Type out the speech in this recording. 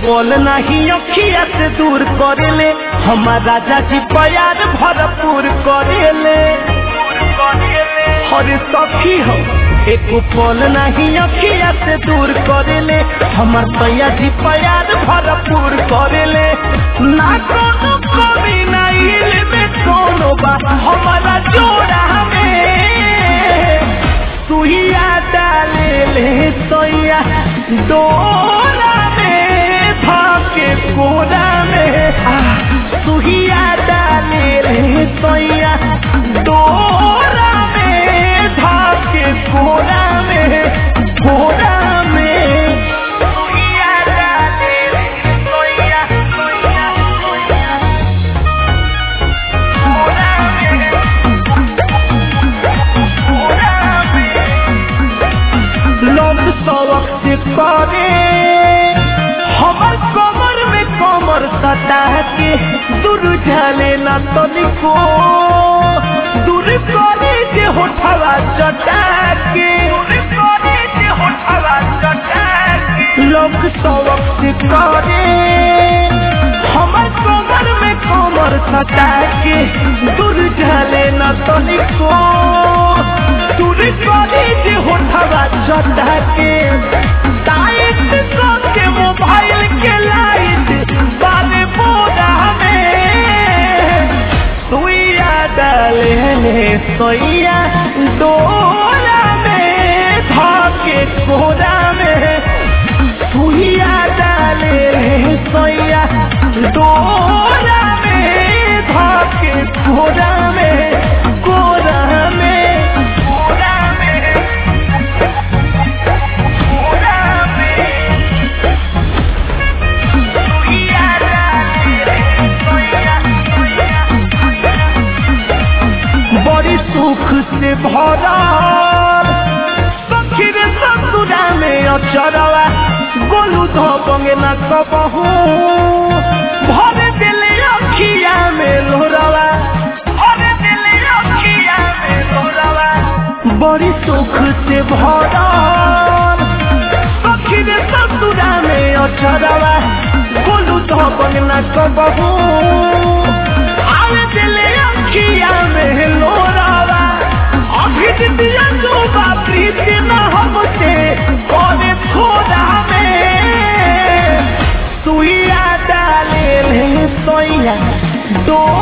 पल नहीं अखिया से दूर करेले हमार राजा जी प्यार भरपूर करेले हरे सखी हो एक पल नहीं अखिया से दूर करेले हमार सैया जी प्यार भरपूर करेले ना कोनो कमी नहीं में कोनो बा हमारा जोड़ा में सुइया डाले ले सोइया डोरा में भाके कोरा में आ, सुइया डाले ले सोइया डोरा में भाके कोरा में कोरा में सुइया डाले ले सोइया सोइया सोइया कोरा में लोग सवक से करे हमर कमर में कमर सटा के दूर झले न तनिको दूर करे जे होठवा चटा के लोग सवक से करे हमर कमर में कमर सटा के दूर झले न तनिको दूर करे जे होठवा चटा के टाइट के मोबाइल के लाइट बाले बोरा में सुइया डाले ने सोइया डोरा में धाके कोरा में सुइया डाले ने सोइया डोरा में धाके कोरा में कोरा में कोरा में कोरा में सुइया डाले ने सोइया बड़ी सुख से भरा सखी रे ससुरा में अचरवा गोलू धो बंगे न कबहू भर दिले अखिया में लोरवा भर दिले अखिया में लोरवा बड़ी सुख से भरा सखी रे ससुरा में अचरवा गोलू धो बंगे न कबहू आवे दिले अखिया में लोरावा अभी दिया जो बापरी न हमसे कौने खोदा में सुइया डाले ले सोइया दो